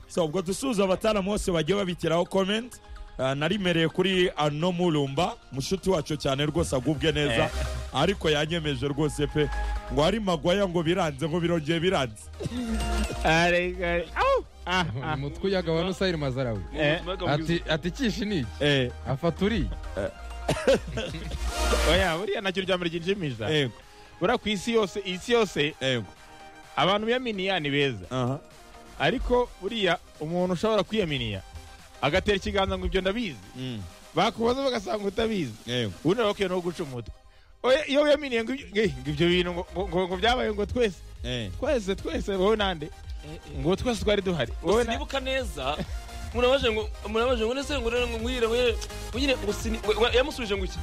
so ubwo dusuhuza abataramu bose bagiye babikiraho comment Ah, narimereye kuri ano murumba mushuti wacu cyane rwose agubwe neza ariko yanyemeje rwose pe ngo ari magwaya ngo biranze ngo birongeye biranze arega Au! Ah, ah. umutwe uyaga wa nusayiri mazarawe Eh, ati ati kishi ni iki eh, afata uriye oya buriya nacyo ryambere ryinjimija eh, buriya ku isi yose isi yose eh, abantu biyaminiya ni beza aha. ariko buriya umuntu ushobora kwiyaminiya agatera ikiganza ngo ibyo ndabizi Mm, bakubaza bagasanga utabizi eh, ubundi bakwiye no guca umutwe Oya, iyo wiyaminiye ngo ibyo- ngo ibyo bintu ngo- ngo ngo- ngo byabaye ngo twese eh. twese twese wowe nande ngo twese twari duhari wowe na- sinibuka neza murabaje ngo murabaje ngo nese ngo rero ngo mwire we mwire ngo sini we- we- yamusubije ngo iki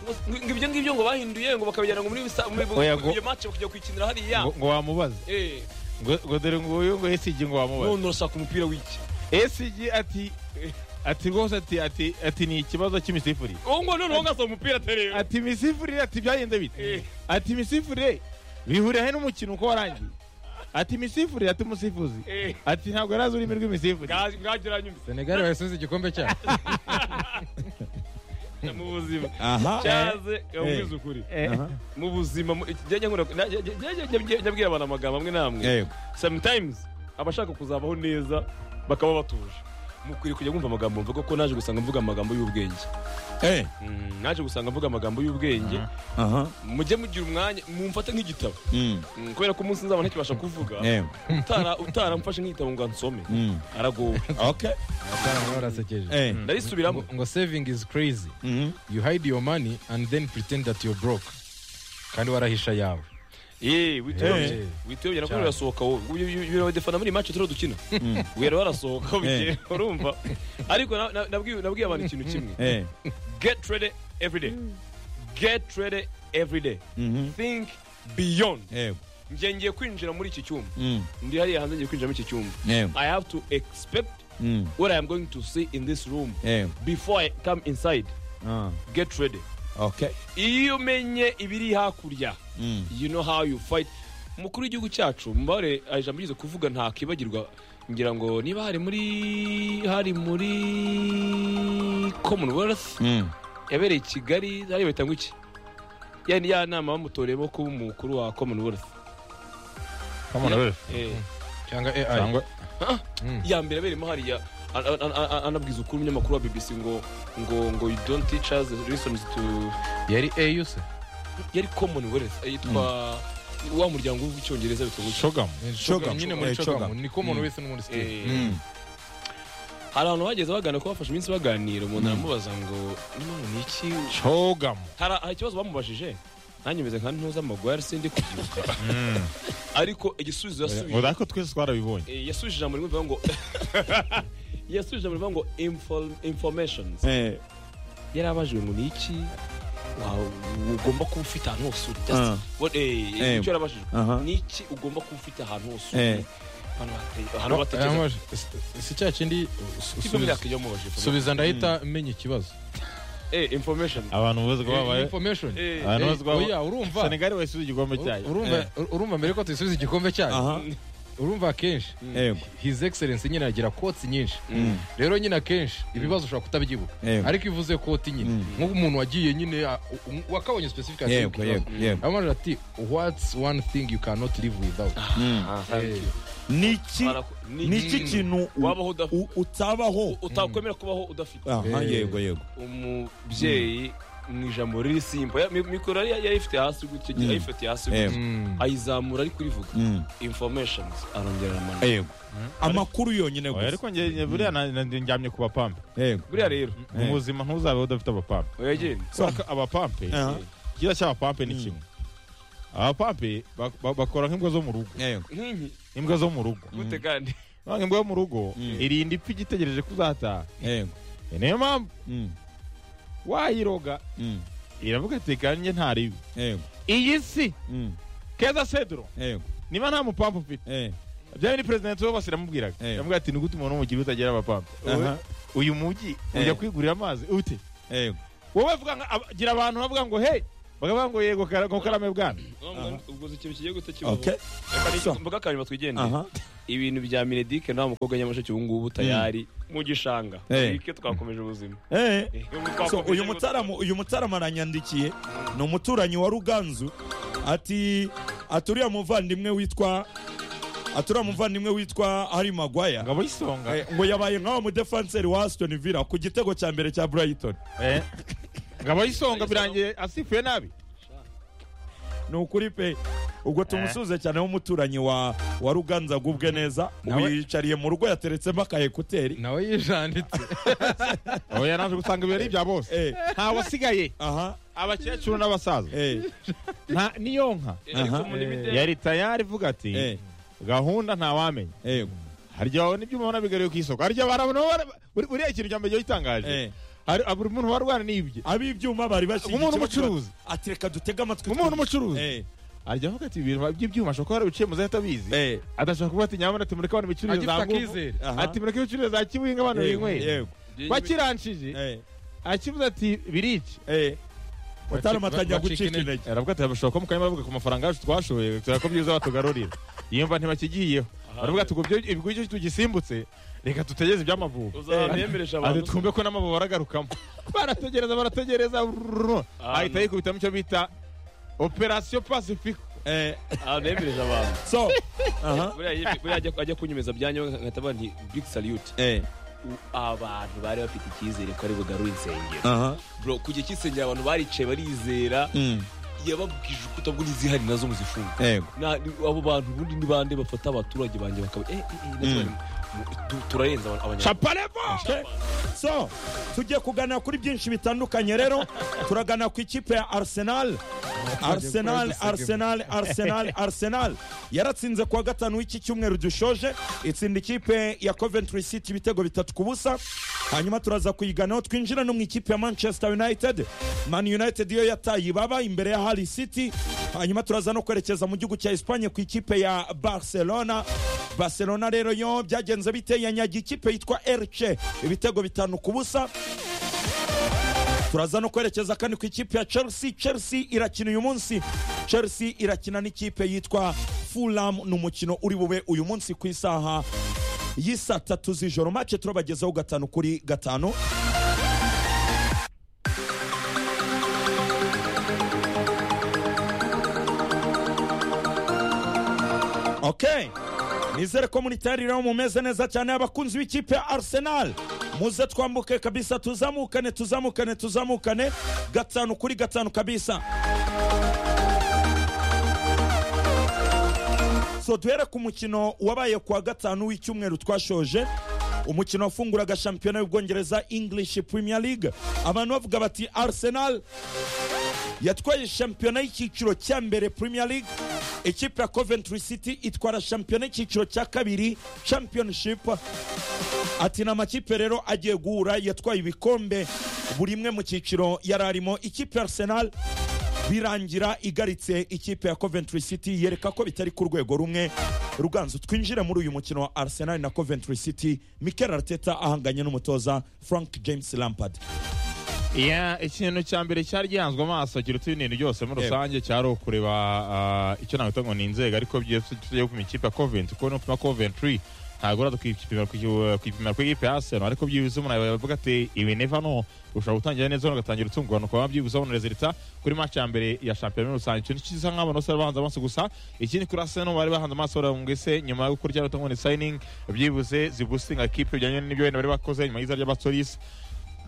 Ngo- ngo ibyo ngibyo ngo bahinduye ngo bakabijyana ngo muri bisa muri Oya, ngo- iyo match bakajya kuyikinira hariya ngo ngo wamubaza eh ngo ngo dore nguyu ngo esigi ngo wamubaza none urashaka umupira w'iki esigi ati ati rwose ati ati ati ni ikibazo cy'imisifurire uwo ngo none wongasa umupira terera ati imisifurire ati byagenze bite Eh. ati imisifurire bihurira he n'umukino uko warangiye ati imisifurire ati umusifuzi eh ati ntabwo yari azi ururimi rw'imisifurire mwagira nyumva senegali bayasunze igikombe cyabo mu buzima aha cyaze yamubize ukuri Eh, aha, mu buzima mu- jya- jya nkora- na- jya- jya- jya- jya- jya- jya bwira abantu amagambo amwe n'amwe eh, sometimes abashaka kuzabaho neza bakaba batuje mukwiriye kujya mwumva amagambo mvuga ko naje gusanga mvuga amagambo y'ubwenge eh, Mm, naje gusanga mvuga amagambo y'ubwenge aha, mujye mugira umwanya mumfate nk'igitabo mm, Mm, kubera ko umunsi nzaba ntakibasha kuvuga eh, utara utaramfashe nk'igitabo ngo ansome mm. aragowe Okay, Abana barasekeje eh, ndarisubiramo ngo ngo saving is crazy mhm, you hide your money and then pretend that you're broke kandi warahisha yawe yewe Eh. wituyobye wituyobye nako Cyane. birasohoka wowe birabadefana muri iyi match turiho dukina Mm. wera barasohoka Eh. bugiye urumva ariko na- na- nabwiye nabwiye abantu ikintu kimwe eh, get ready every day get ready every day mhm, think beyond eh, njye ngiye kwinjira muri iki cyumba mm, ndi hariya hanze ngiye kwinjira muri iki cyumba eh, i have to expect mm, what i am going to see in this room eh, before i come inside ah, get ready okay, iyo umenye ibiri hakurya mm, you know how you fight umukuru w'igihugu cyacu mubare ijambo yigeze kuvuga ntakibagirwa ngira ngo niba hari muri hari muri commonwealth mm, yabereye i kigali hariya bahita ngo iki ya ni ya nama bamutoreyemo kuba umukuru wa commonwealth eh, cyangwa ai cyangwa ya mbere abereyemo hariya a- a- a- a- anabwiza ukuri umunyamakuru wa bbc ngo ngo ngo you don't teach us lessons to yari au se yari commonwealth yitwa wa muryango w'icyongereza bitwa ngo iki? shogamu Shogam. nyine Eh, muri Shogam. cogamu niko umuntu wese n'umuntu Eh, sitiri mm, hari abantu bageze baganira ko bafashe iminsi baganira umuntu aramubaza ngo "None ni iki shogamu hari hari ikibazo bamubajije nanjye meze nka ntuza amagwari sindi kubyibuka ariko igisubizo ngo yasubije dako twese twarabibonye Eh, yasubije ijambo rimwe bivuga ngo yasubije ijambo rivuga ngo "Inform- informations eh, yari abajijwe ngo ni iki wa- ugomba kuba ufite ahantu hose uri Ah. Just- what- eh, Eh. icyo yari abajijwe aha, ni iki ugomba kuba ufite ahantu hose Eh. uri Abantu bate- ahantu batekereza si cya kindi su- Ibyo subiza- myaka iyo mubajije subiza ndahita menya ikibazo Eh, information abantu bose ko Eh, babaye information Eh, abantu Eh, bose ko babaye oya urumva senegali wayisubiza igikombe cyayo Ur- urumva urumva mbere ko tuyisubiza igikombe cyayo aha, urumva akenshi eh, his excellence nyine agira kotsi nyinshi Mm. rero nyine akenshi ibibazo ushobora kutabyibuka Yego. ariko iyo uvuze koti nyine nk'umuntu wagiye nyine a- u- u- wakabonye specification yego, yego, yego, amajwi ati what's one thing you cannot live without mm. Ah, thank you. niki Baraku- ni- niki kintu u- wabaho udafite u- utabaho utakwemera kubaho udafite aha Eh. yego yego umubyeyi mu ijambo riri simba Ya- mi- mikoro yari yayifite hasi gutya Mm. yayifatiye hasi Eh. gutya Mm. ayizamura ari kurivuga Mm. informations arongera aramana yego amakuru yonyine Oya, gusa ariko njye buriya na- na- njyamye ku bapampe yego buriya rero mu buzima ntuzabeho udafite abapampe oya genda Aka- abapampe aha, ikiza cy'abapampe ni Mm. kimwe abapampe ba- ba- bakora nk'imbwa zo mu rugo yego nk'inki imbwa zo mu rugo gute kandi nanga imbwa yo mu rugo Mm. irinda ipfa igitegereje kuzataha yego E, niyo mpamvu Mm. wayiroga Mm. iravuga ati kandi njye ntaribi yego iyi si Mm. keza sedro yego niba nta mupampe ufite eh byaba ni perezida wose iramubwiraga Eh. yamubwira ati ni gute umuntu w'umugiri utagira abapampe aha uyu mujyi Eh. ujya kwigurira amazi ute yego wowe vuga nka- aba- gira abantu bavuga ngo hey bakavuga ngo yego kara- ngo karame bwana ubwo uzi ikintu kigiye guta kibaho okay Reka ni- so mvuga akanyuma twigendere aha ibintu bya minedike nta mukobwa nyamusheke ubu ngubu tayari mu gishanga Eh. Minidike twakomeje ubuzima eh so Twakomeje uyu mutarama uyu mutarama aranyandikiye ni umuturanyi wa ruganzu ati aturiya muvandimwe witwa aturiya muvandimwe witwa hari magwaya ngabo y'isonga Eh, ngo yabaye nkawo mudefanseri wa Aston Villa ku gitego cya mbere cya Brighton Eh. ngabo y'isonga birangiye asifuye nabi ni ukuri pe ubwo tumusuze cyane w'umuturanyi wa wa ruganza agubwe neza ubu Nawe- yiyicariye mu rugo yateretsemo aka ekuteri nawe yijanditse aho yaraje gusanga ibirori bya bose eh nta wasigaye aha abakecuru n'abasaza eh nta niyo nka ariko aha. muri mide yari tayari ivuga ati eh gahunda ntawamenya eh harya n'ibyuma ubona bigariye ku isoko harya barabona buriya ikintu cya mbere gihe gitangaje eh Hari- buri muntu warwana n'ibye ab'ibyuma bari bashingiye umuntu ikibazo- umucuruzi ati reka dutege amatwi umuntu twumve." umucuruzi eh harya avuga ati ibintu by'ibyuma ashobora kuba yarabiciye mu zahita abizi eh adashobora kuba ati nyabona ati mureke abantu bicururize agifite za nguvu akizere aha ati mureke bicururize za kibinga abantu Yego, binyweye yego. bakiranshije eh akivuze ati birici eh mutarama Bacika- atangira bacika gucika intege. intege aravuga ati bashobora kuba mukanya bavuga ku mafaranga yacu twashoboye turako byiza batugarurira yumva ntibakigiyeho baravuga ati ubwo ibyo- ubwo ibyo tugisimbutse reka tutegereze iby'amavubi uzabemeresha ati abantu twumve ko n'amavubi aragarukamo barategereza barategereza rrrr, ahita yikubitamo icyo bita operasiyo pasifiko eh abemereje abantu so aha buriya yemwe- buriya ajya- ajya kunyemeza byanyu nkahita bati big salute eh U- abantu bari bafite icyizere ko ari bugarure insengero aha bro ku gihe cy'isengero abantu baricaye barizera mm yababwije urukuta bwo n'izihari nazo muzifunga yego Na- ni- abo bantu ubundi ni bande bafata abaturage banjye bakaba eh, eh, eh, natwe Mm. mu- tu- turarenza aba- abanyarwanda caparevo Okay. so tugiye kuganira kuri byinshi bitandukanye rero turagana ku ikipe ya arsenal arsenal arsenal arsenal arsenal yaratsinze kuwa gatanu w'iki cyumweru dushoje itsinda ikipe ya coventry city ibitego bitatu ku busa hanyuma turaza kuyiganaho twinjira no mu ikipe ya manchester united man united yo yataye ibaba imbere ya harry city hanyuma turaza no kwerekeza mu gihugu cya espanye ku ikipe ya barcelona barcelona rero yo byagenze bite yanyagiye ikipe yitwa erce ibitego bitanu ku busa turaza no kwerekeza kandi ku ikipe ya chelsea chelsea irakina uyu munsi chelsea irakina n'ikipe yitwa fulham ni umukino uri bube uyu munsi ku isaha y'isa tatu z'ijoro mace turabagezaho gatanu kuri gatanu okay nizere ko muri tayari rero mumeze neza cyane abakunzi b'ikipe ya arsenal muze twambuke kabisa tuzamukane tuzamukane tuzamukane gatanu kuri gatanu kabisa so duhere ku mukino wabaye kuwa gatanu w'icyumweru twashoje umukino wafunguraga shampiyona y'ubwongereza english premier league abantu bavuga bati arsenal yatwaye shampiyona y'icyiciro cya mbere premier league ikipe ya coventry city itwara shampiyona y'icyiciro cya kabiri championship ati ni amakipe rero agiye guhura yatwaye ibikombe buri imwe mu cyiciro yari arimo ikipe ya arsenal birangira igaritse ikipe ya coventry city yereka ko bitari ku rwego rumwe ruganzu twinjire muri uyu mukino wa arsenal na coventry city mikel arteta ahanganye n'umutoza frank james lampard ikintu cya mbere cyari gihanzwe amaso kiruta ibintu byose muri rusange cyari ukureba ah, icyo nakwita ngo ni inzego ariko byose tugiye gupima ikipe ya coventry kuko nupima coventry ntabwo uraza kwipimira ku kwipimira ku ikipe ya arsenal ariko byibuze umuntu yavuga ati ibi neva no ushobora gutangira neza hano ugatangira utungurana ukaba byibuze ubona rezilita kuri match ya mbere ya shampiyona muri rusange ikintu kiza nk'abantu bose bari bahanze amaso gusa ikindi kuri arsenal bari bahanze amaso baravuga ngo ese nyuma yo gukora icyaro ngo ni signing byibuze zibustinga kipe bijyanye n'ibyo wenda bari bakoze nyuma y'iza ry'abasolis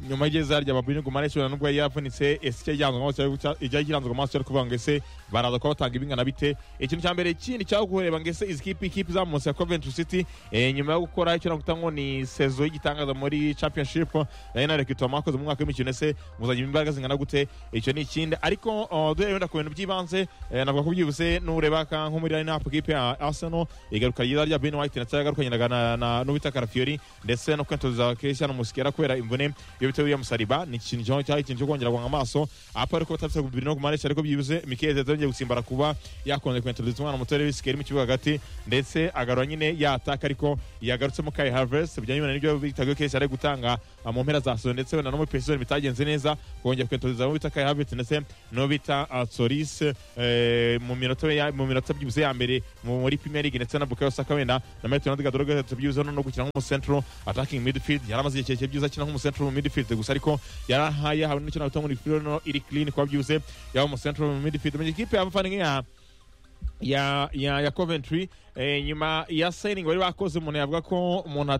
nyuma y'igeza rya babini gumare cyubana nubwo yari yavunitse ese icyo yiranzwe amaso cya- ijya yiranzwe amaso cyari kuvuga ngo ese baraza kuba batanga ibingana bite ikintu cya mbere ikindi cyaho kureba ngo ese izi kipe ikipe izamutse ya Coventry City eh, nyuma yo gukora icyo nakwita ngo ni sezo y'igitangaza muri championship nayo na rekito mwakoze mu mwaka w'imikino ese muzajya imbaraga zingana gute icyo ni ikindi ariko uh, duhere wenda ku bintu by'ibanze eh, navuga ko byihuse n'ureba ka- nko muri line up kipe ya Arsenal igaruka ryiza rya Ben White na cyagaruka nyina na, na n'ubita Carafiori ndetse no kwentoza Cristiano Muslera kubera imvune iyo bite William Saliba ni ikintu cyaho cyari ikintu cyo kongera guhanga amaso apa ariko batafite bibiri no kumanisha ariko byibuze Mikel Arteta yongeye gusimbara kuba yakonje kwintroduce umwana muto Lewis Kelly mu kibuga hagati ndetse agarura nyine yataka ariko yagarutsemo Kai Havertz bijyanye n'ibyo bitagiye Kelly ari gutanga ah, mu mpera za saison ndetse wenda no muri preseason bitagenze neza kongera kwintroduce abo bita Kai Havertz ndetse no bita ah, Solis eh, mu minota ya- mu minota byibuze ya mbere mu- muri Premier League ndetse na Bukayo Saka wenda na Maitland Gadogo tubyibuze no gukina nk'umucentro attacking midfield yaramaze igihe kirekire byiza akina nk'umucentro mu midfield gusa ariko yarahaye hamwe n'icyo nawe muri field no iri clean kwa byibuze yaba umucentro mu midfield mu ikipe y'abafana nk'iya ya ya ya Coventry eh, nyuma ya signing bari bakoze umuntu yavuga ko umuntu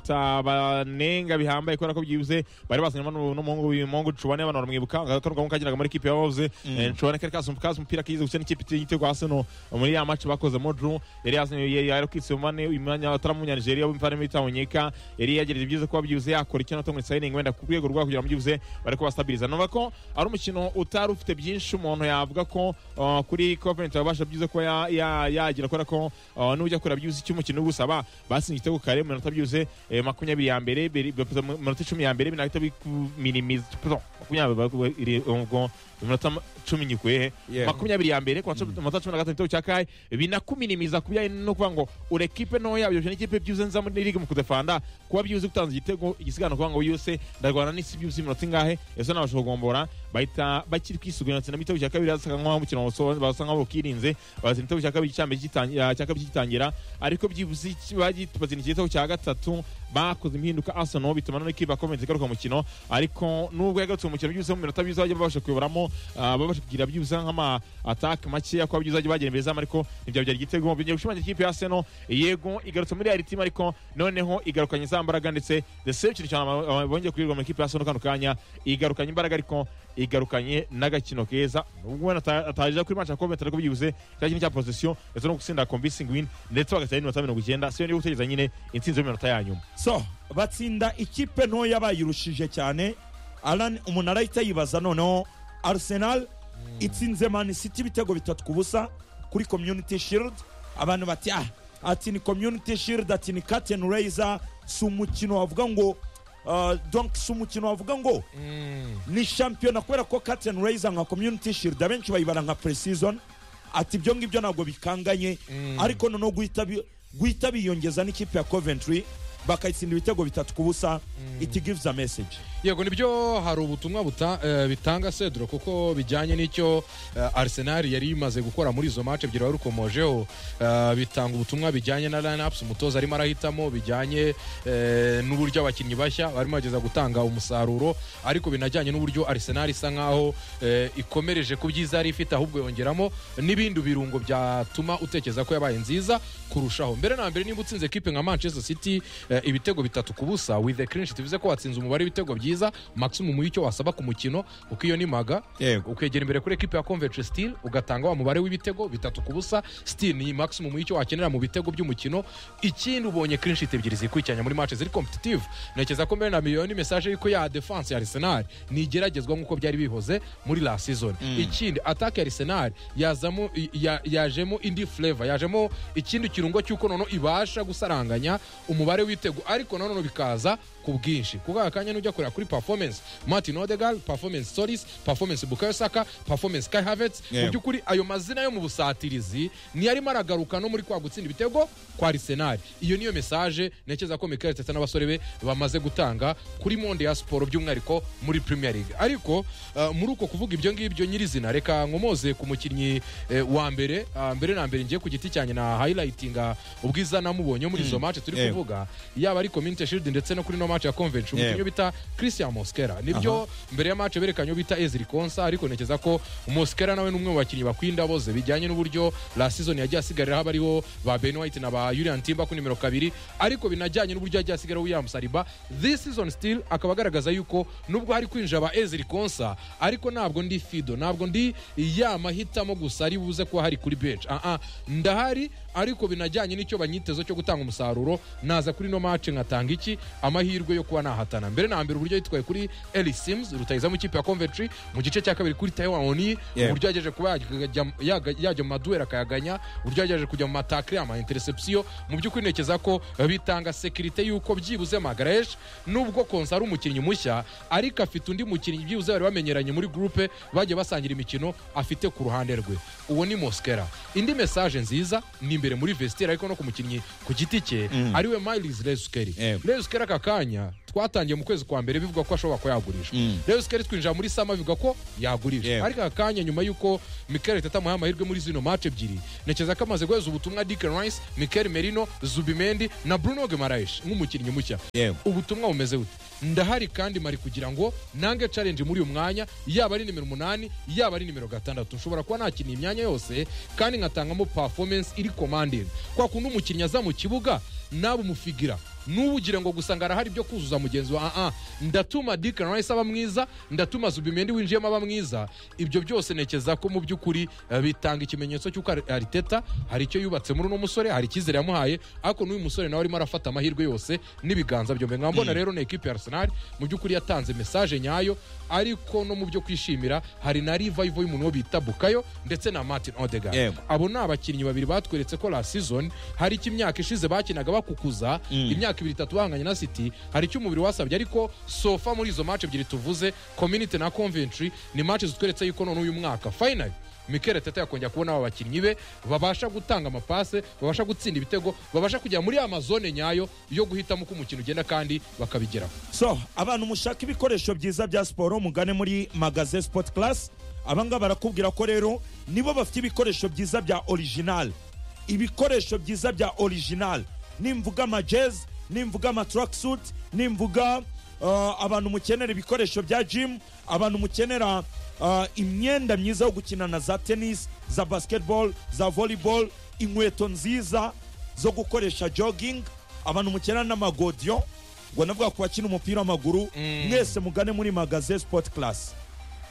atabanenga bihambaye kubera ko byibuze bari bazanye n'umuntu n'umuhungu w'umuhungu Chubane abantu baramwibuka agakorwa kagiraga muri ikipe y'abavuze Eh, Chubane kari kazi kazi umupira kize gukina ikipe igitego Arsenal muri ya match bakoze Modru yari yazanye yari kwisomane imyanya ataramu nya Nigeria bimvana muri Tawanyeka yari yagereye byiza kuba byibuze yakora ikintu atongwe signing wenda ku rwego rwa kugira ngo byibuze bari ko bastabiliza numva ko ari umukino utari ufite byinshi umuntu yavuga ko uh, kuri Coventry abasha byiza ko ya- ya- yagira kubera ko uh, nujya kora byibuze icyo umukino ugusaba basinye igitego kare mu minota byibuze eh, makumyabiri ya mbere beri- bapfa mu minota icumi ya mbere binahita bikuminimiza pardon, makumyabiri ba- iri- ubwo iminota ma- cumi nyikuyehe Yeah. makumyabiri ya mbere ku wa cumi- umunota cumi na gatanu igitego cya kaye binakuminimiza ku bijyanye no kuvuga ngo urekipe ntoya byoroshye n'ikipe byibuze nza muri ligue mu kudefanda kuba byibuze gutanza igitego igisigana kuvuga ngo yose ndarwana n'isi byibuze iminota ingahe ese nabasha kugombora bahita bakiri kwisugira na mitego cya kabiri basa nk'aho umukino waso- basa nk'aho bakirinze bazana igitego cya kabiri cya mbere gitangi- ah, cya kabiri gitangira ariko byibuze iki- bagi- bazana igitego cya gatatu bakoze impinduka Arsenal bituma na n'ikipe akomeza igaruka mu mukino ariko nubwo yagarutse mu mukino byibuze mu minota byiza bajya babasha kuyoboramo ah, babasha kugira byibuze nk'ama ataka makeya kuba byiza bajya bagera imbere zamu ariko ntibyabyara igitego byongera gushimangira ikipe ya Arsenal yego igarutse muri real team ariko noneho igarukanye za mbaraga ndetse the same kintu cyane aba- aba- bongeye kurirwa mu ikipe ya Arsenal kano kanya igarukanye imbaraga ariko igarukanye n'agakino keza nubwo wenda ata- atajya kuri match ya Coventry ariko byibuze cya kintu cya position ndetse no gutsinda convincing win ndetse bagatsinda n'iminota mirongo icyenda siyo niyo gutegereza nyine intsinzi y'iminota ya nyuma so batsinda ikipe ntoya bayirushije cyane Alan umuntu arahita yibaza noneho arsenal itsinze man city ibitego bitatu ku busa kuri community shield abantu bati ah ati ni community shield ati ni curtain raiser si umukino wavuga ngo uh, donc si umukino wavuga ngo ni shampiyona kubera ko curtain raiser nka community shield abenshi bayibara nka pre-season ati ibyo ngibyo ntabwo bikanganye ariko noneho guhita bi- guhita biyongeza n'ikipe ya coventry bakayitsinda ibitego bitatu ku busa it gives a message yego nibyo hari ubutumwa buta- eh, bitanga sedro kuko bijyanye n'icyo eh, arsenal yari imaze gukora muri izo match ebyiri wari ukomojeho eh, bitanga ubutumwa bijyanye na lineups umutoza arimo arahitamo bijyanye eh, n'uburyo abakinnyi bashya barimo bageza gutanga umusaruro ariko binajyanye n'uburyo arsenal isa nkaho eh, ikomereje ku byiza yari ifite ahubwo yongeramo n'ibindi birungo byatuma utekereza ko yabaye nziza kurushaho mbere na mbere niba utsinze ekipe nka manchester city eh, ibitego bitatu ku busa with the clean sheet bivuze ko watsinze umubare w'ibitego byiza maximum y'icyo wasaba ku mukino kuko iyo ni maga yego ukegera imbere kuri ekipe ya convention steel ugatanga wa mubare w'ibitego bitatu ku busa steel ni maximum y'icyo wakenera mu bitego by'umukino ikindi ubonye clean sheet ebyiri zikurikiranya muri match ziri competitive ntekereza ko mbere na miliyoni message y'uko ya defense ya arsenal nigeragezwa nk'uko byari bihoze muri la season ikindi attack ya arsenal yazamo i- ya- yajemo indi flavor yajemo ikindi kirungo cy'uko noneho ibasha gusaranganya umubare w'ibitego ariko noneho bikaza ku bwinshi kuko aka kanya n'ujya kureba kuri performance martin odegal performance solis performance bukayo saka performance kai havets mu by'ukuri ayo mazina yo mu busatirizi niyo arimo aragaruka no muri kwa gutsinda ibitego kwa arsenal iyo niyo mesaje ntekereza ko mikel teta n'abasore be bamaze gutanga kuri monde ya siporo by'umwihariko muri premier league ariko uh, muri uko kuvuga ibyo ngibyo nyirizina reka nkomoze ku mukinnyi eh, wa mbere ah, mbere na mbere ngiye ku giti cyanjye na highlightinga ubwiza namubonye muri izo match turi Yego. kuvuga yaba ari community shield ndetse no kuri no match ya convention umukinnyi bita christian moskera nibyo mbere ya match berekanye uwo bita ezri konsa ariko ntekereza ko moskera nawe ni umwe mu bakinnyi bakwiye indaboze bijyanye n'uburyo la season yagiye asigariraho abariho ba ben white na ba julian timba ku nimero kabiri ariko binajyanye n'uburyo yagiye asigariraho william saliba this season still akaba agaragaza yuko nubwo hari kwinjira ba ezri konsa ariko ntabwo ndi fido ntabwo ndi ya mahitamo gusa ari buze kuba hari kuri bench ah ah ndahari ariko binajyanye n'icyo banyitezo cyo gutanga umusaruro naza kuri no mace nkatanga iki amahirwe yo kuba nahatana mbere na mbere uburyo yitwaye kuri Eli Sims rutayizamu ikipe ya Coventry mu gice cya kabiri kuri Taiwan Oni Yeah. uburyo yagejeje kuba yajya- yaga- yajya mu maduwera akayaganya uburyo yagejeje kujya mu matakre ama interception mu by'ukuri ntekereza ko bitanga sekirite y'uko byibuze Magaresh nubwo Konsa ari umukinnyi mushya ariko afite undi mukinnyi byibuze bari bamenyeranye muri groupe bagiye basangira imikino afite ku ruhande rwe uwo ni Mosquera indi message nziza ni imbere muri vestiaire ariko no ku mukinnyi ku giti cye ariwe Miles Leskeri Yeah. Leskeri aka kanya twatangiye mu kwezi kwa mbere bivuga ko ashobora kuba yagurishwa Leskeri twinjira muri Sama bivuga ko yagurishwa Yeah. ariko aka kanya nyuma y'uko Mikel Arteta amuhaye amahirwe muri zino match ebyiri ntekereza ko amaze guheza ubutumwa Declan Rice Mikel Merino Zubimendi na Bruno Guimaraes nk'umukinnyi mushya Yewe. ubutumwa bumeze bute ndahari kandi mari kugira ngo nange challenge muri uyu mwanya yaba ari nimero umunani yaba ari nimero gatandatu nshobora kuba nakiniye imyanya yose kandi nkatangamo performance iri commanding kwa kundi umukinnyi aza mu kibuga nawe umufigira n'ubugire ngo gusa ngo arahari ibyo kuzuza mugenzi wa aa ndatuma Declan Rice aba mwiza ndatuma Zubimendi winjiyemo aba mwiza ibyo byose ntekereza ko mu by'ukuri eh, bitanga ikimenyetso cy'uko Ar- Arteta hari icyo yubatse muri uno musore hari icyizere yamuhaye ariko n'uyu musore nawe arimo arafata amahirwe yose n'ibiganza byombi nkaba mbona rero ni ekipe ya Arsenal mu by'ukuri yatanze message nyayo ariko no mu byo kwishimira hari na revival y'umuntu wo bita Bukayo ndetse na Martin Odegaard Yego. abo ni abakinnyi babiri batweretse ko la season hari icyo imyaka ishize bakinaga bakukuza imyaka ibiri itatu bahanganye na city hari icyo umubiri wasabye ariko sofa muri izo match ebyiri tuvuze community na conventry ni match zitweretse yuko none uyu mwaka final Mikel Teta yakongera kubona aba bakinnyi be babasha gutanga amapase babasha gutsinda ibitego babasha kujya muri ya mazone nyayo yo guhitamo uko umukino ugenda kandi bakabigeraho so abantu mushaka ibikoresho byiza bya siporo mugane muri magaze sport class abangaba barakubwira ko rero nibo bafite ibikoresho byiza bya original ibikoresho byiza bya original nimvuga amajezi nimvuga amatracksuit nimvuga uh, abantu mukenera ibikoresho bya gym abantu mukenera uh, imyenda myiza yo gukinana za tennis za basketball za volleyball inkweto nziza zo gukoresha jogging abantu mukenera n'amagodiyo ngo navuga ku bakina umupira w'amaguru mwese mugane muri magaze sport class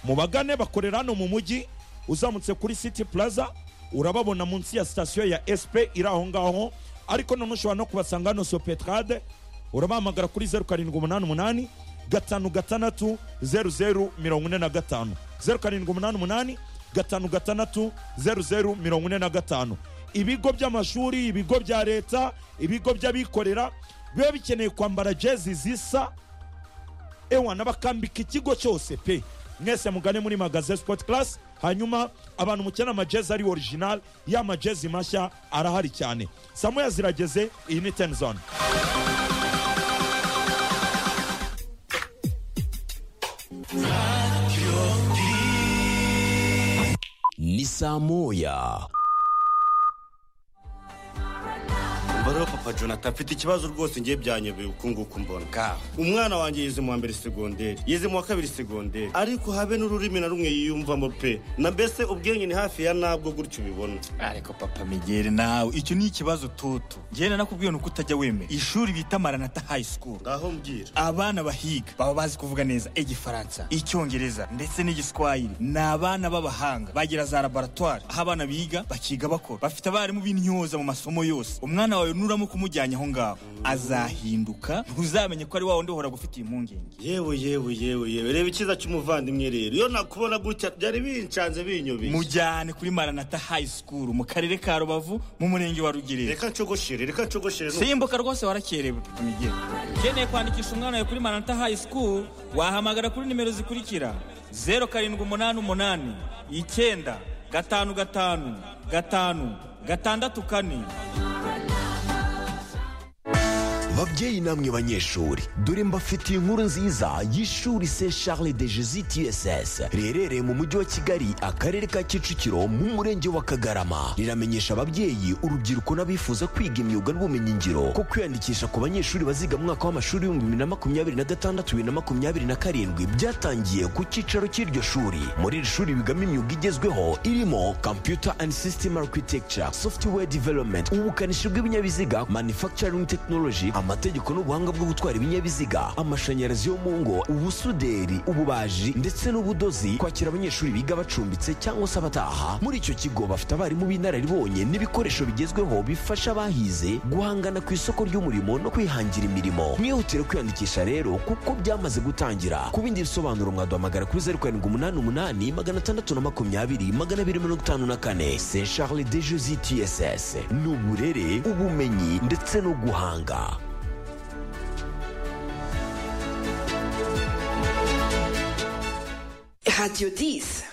mubagane bakorera hano mu mujyi uzamutse kuri city plaza urababona munsi ya sitasiyo ya sp iri aho ngaho ariko none ushobora no kubasanga hano sopetrade urabahamagara kuri zeru karindwi umunani umunani gatanu gatandatu zeru zeru mirongo ine na gatanu zeru karindwi umunani umunani gatanu gatandatu zeru zeru mirongo ine na gatanu ibigo by'amashuri ibigo bya leta ibigo by'abikorera biba bikeneye kwambara jezi zisa ewa nabakambika ikigo cyose pe mwese mugane muri magaze sport class hanyuma abantu mukenera amajezi ari original ya majezi mashya arahari cyane samuya zirageze iyi ni ten zone ni saa moya umva rero papa jonathan afite ikibazo rwose ngiye byanyobeye uku nguku mbona umwana wanjye yize mu wa mbere segonderi yize mu wa kabiri segonderi ariko habe n'ururimi na rumwe yiyumvamo pe na mbese ubwenge ni hafi ya nabwo gutyo ubibona ariko papa migere nawe icyo ni ikibazo toto njyewe nanakubwiye nuko utajya wemera ishuri bita maranata high school ngaho mbwira abana bahiga baba bazi kuvuga neza igifaransa icyongereza ndetse n'igiswahili ni abana b'abahanga bagira za laboratwari aho abana biga bakiga bakora bafite abarimu b'intyoza mu masomo yose umwana wawe nuramo kumujyanye aho ngaho azahinduka ntuzamenye ko ari wa wundi uhora gufitiye impungenge yewe yewe yewe yewe reba icyiza cy'umuvandimwe rero iyo nakubona gutya byari bincanze binyobeye mujyane kuri maranata high school mu karere ka rubavu mu murenge wa rugerero reka ncogoshere reka ncogoshere n'ubu. simbuka rwose warakerewe papa migere ukeneye kwandikisha umwana wawe kuri maranata high school wahamagara kuri nimero zikurikira zeru karindwi umunani umunani icyenda gatanu gatanu gatanu gatandatu kane babyeyi namwe banyeshuri dore mbafitiye inkuru nziza y'ishuri se charles de jesus tss riherereye mu mujyi wa kigali akarere ka kicukiro mu murenge wa kagarama riramenyesha ababyeyi urubyiruko n'abifuza kwiga imyuga n'ubumenyingiro ko kwiyandikisha ku banyeshuri baziga mu mwaka w'amashuri w'ibihumbi bibiri na makumyabiri na gatandatu bibiri na makumyabiri na karindwi byatangiye ku cyicaro cy'iryo shuri muri iri shuri bigamo imyuga igezweho irimo computer and system architecture software development ubukanishi bw'ibinyabiziga manufacturing technology ama amategeko n'ubuhanga bwo gutwara ibinyabiziga amashanyarazi yo mu ngo ubusuderi ububaji ndetse n'ubudozi kwakira abanyeshuri biga bacumbitse cyangwa se abataha muri icyo kigo bafite abarimu b'inararibonye n'ibikoresho bigezweho bifasha abahize guhangana ku isoko ry'umurimo no kwihangira imirimo mwihutire kwiyandikisha rero kuko byamaze gutangira ku bindi bisobanuro mwaduhamagara kuri zeru karindwi umunani umunani magana atandatu na makumyabiri magana abiri mirongo itanu na kane se charles de jesi tss ni uburere ubumenyi ndetse no guhanga Radio 10.